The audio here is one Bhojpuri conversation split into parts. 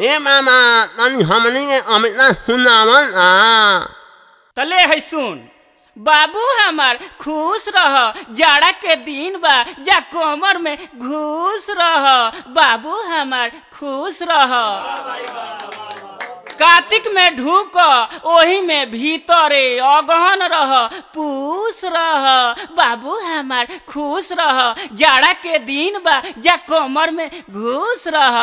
ए मामा तनी हमनी के अमिता सुनावन आ तले है सुन बाबू हमार खुश रह जाड़ा के दिन बा जा कमर में घुस रह बाबू हमार खुश रह कार्तिक में ढूक ओही में भीतरे अगहन रह पूस रह बाबू हमार खुश रह जाड़ा के दिन बा जा कमर में घुस रह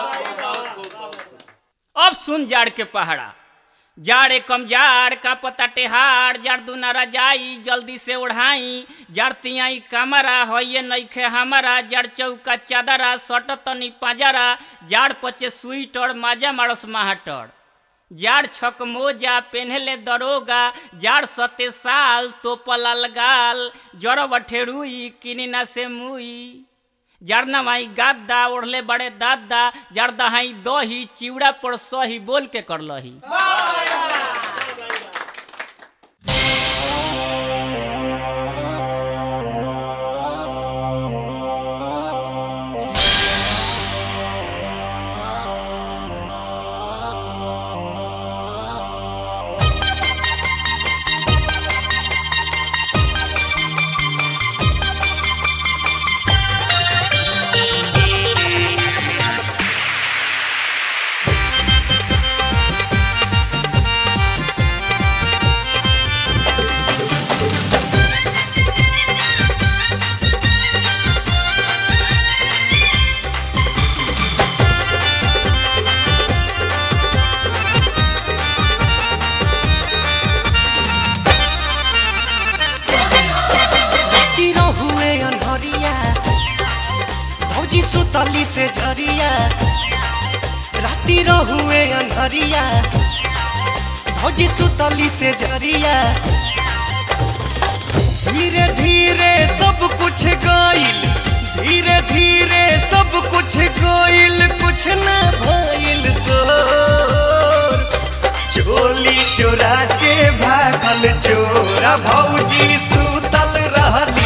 अब सुन जाड़ के पहाड़ा जाड़े कम जाड़ का पता टेहाड़ जाड़ दूना रजाई जल्दी से ओढ़ाई जाड़ तियाई कमरा होइए नइखे हमारा जाड़ चौका चादरा सट तनी पाजरा जाड़ पचे स्वीटर माजा मारस महाटर जाड़ छक मोजा पेन्हले दरोगा जाड़ सते साल तो पलाल गाल जड़ बठेरुई किनिना से मुई जड़ना माई गादा ओढ़ले बड़े दादा जड़ दहाई दही चिवड़ा पर सही बोल के करलही तीरो हुए अनहरिया भौजी सुतली से झरिया राती रो हुए अनहरिया भौजी सुतली से झरिया धीरे धीरे सब कुछ गइल धीरे धीरे सब कुछ गइल कुछ न भइल सोर चोली चोरा के भागल चोरा भौजी सुतल रहली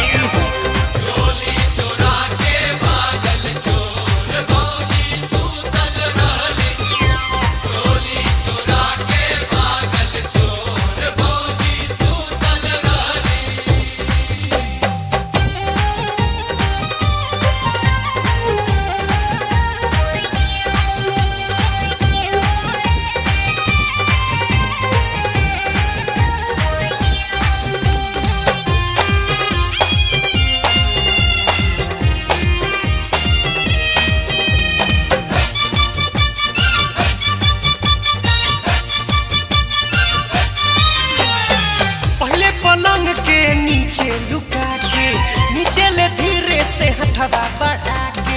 पहले पलंग के नीचे लुका के नीचे ले धीरे से हथवा बढ़ा के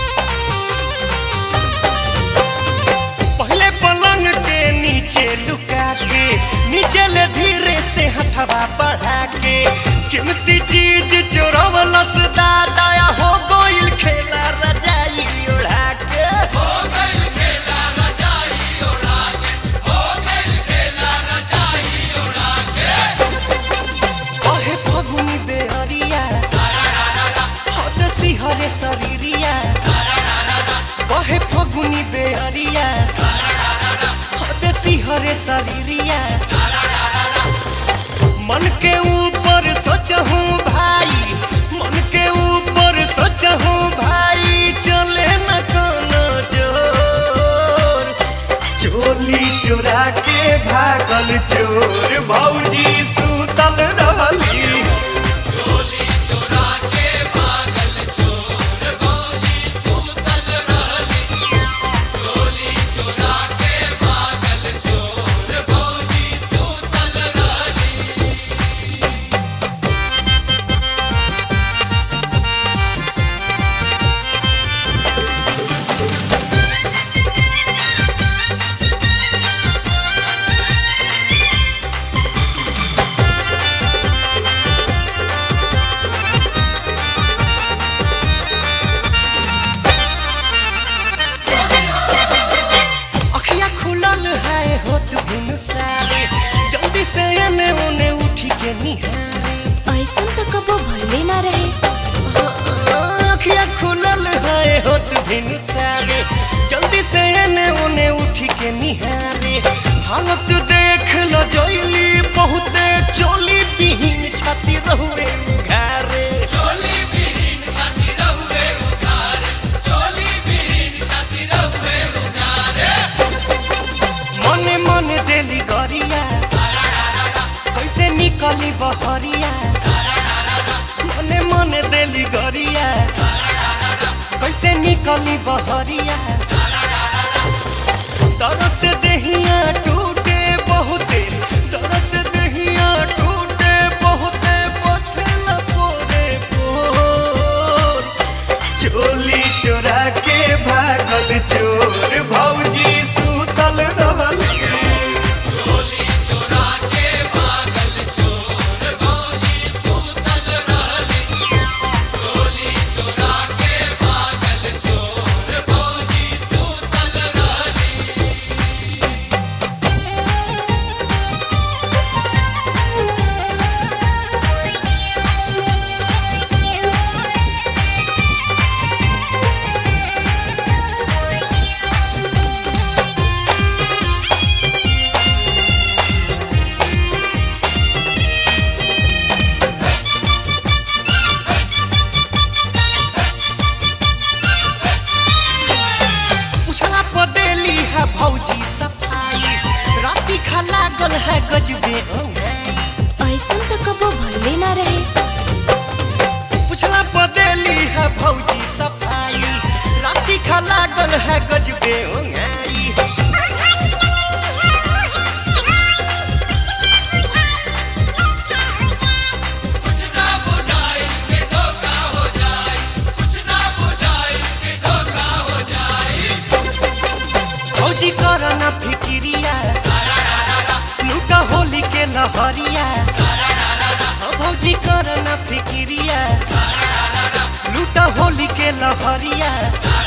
पहले पलंग के नीचे लुका के नीचे ले धीरे से हथवा बढ़ा के कीमती चीज चोरवलस दादा हो गोइल खेला रजाई उड़ा के हो गइल खेला रजाई उड़ा के हो गइल खेला रजाई उड़ा के ओहे फगुनी बेहरिया हद सिहरे शरीरिया ओहे फगुनी बेहरिया हद सिहरे शरीरिया मन के ऊपर सोचहूँ भाई मन के ऊपर सोचहूँ भाई चले न कोनो जोर चोली चोरा के भागल चोर भौजी सुतल रहली अखिया खुलल है होत बिन सारे जल्दी से एने ओने उठी के निहारे ऐसन तो कबो भइले ना रहे अखिया खुलल है होत बिन सारे जल्दी से एने ओने के निहारे हालत देख ल जइली बहुते चोली बिहीन छाती रहुए घारे मने मने देली गरिया कैसे निकली बहरिया मने मने देली गरिया कैसे निकली बहरिया दर्द से देहिया टूटे बहुते दर्द से देहिया टूटे बहुते पथला पोरे पोर चोली चोरा के भागल चोर भौजी सुतल रहल उछला पदेली है भौजी सफाई राती खा लागल है गजबे अंगाई ऐसन तो कबो भइले ना रहे उछला पदेली है भौजी सफाई राती खा लागल है गजबे अंगाई भौजी कर न फिकिरिया लूटा होली के लहरिया हाँ, भौजी कर न फिकिरिया लूटा होली के लहरिया